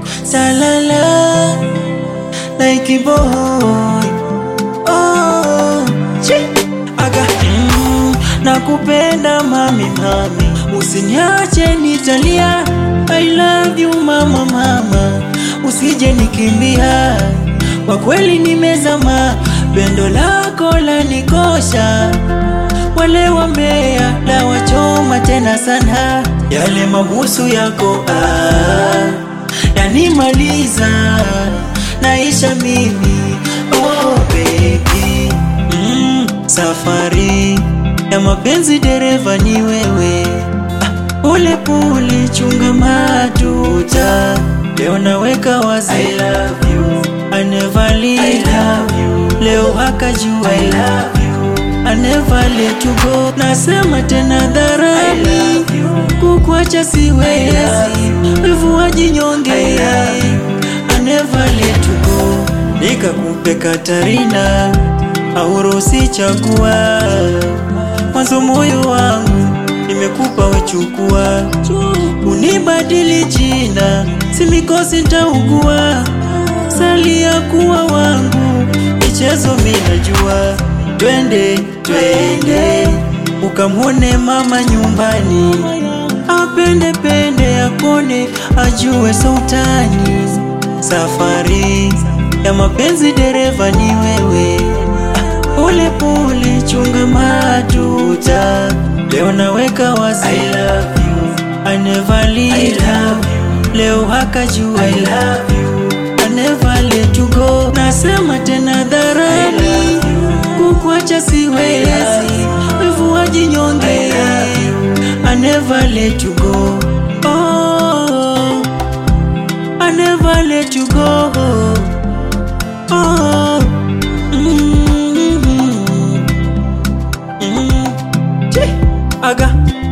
talala like a boy oh, chi. aga mm, nakupenda mami mami usiniache nitalia I love you mama mama usije nikimbia kwa kweli nimezama pendo lako la nikosha wale wambea la wachoma tena sana yale mabusu yako ah, yanimaliza naisha mimi oh baby mm, safari ya mapenzi dereva ni wewe ah, pole pole chunga matuta leo naweka wazi I love you I never leave I love you leo hakajua I love you I never let you go nasema tena dharani kukwacha siwezi wivu wajinyonge I never let you go nikakupe Katarina aurusi chagua mwanzo moyo wangu nimekupa wechukua unibadili jina simikosi ntaugua salia kuwa wangu michezo minajua twende twende ukamwone mama nyumbani apende pende akone ajue sultani safari ya mapenzi dereva ni wewe pole pole chunga matuta leo naweka wazi I love you I never leave I love you leo hakajua I love you I never let you go nasema tena dharani kukwacha siwezi wivu wajinyonge I never let you go oh, I never let you go oh, mm, mm, Chi, aga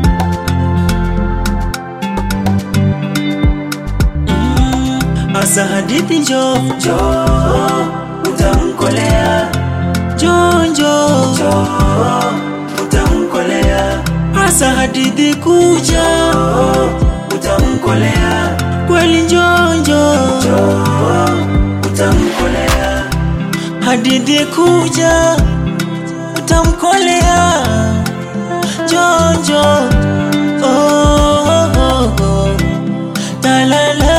Mm, asa hadithi njo njo utamkolea njonjo njo utamkolea asa hadithi kuja utamkolea kweli njonjo njo utamkolea hadithi kuja utamkolea njonjo oh, oh, oh, oh. talala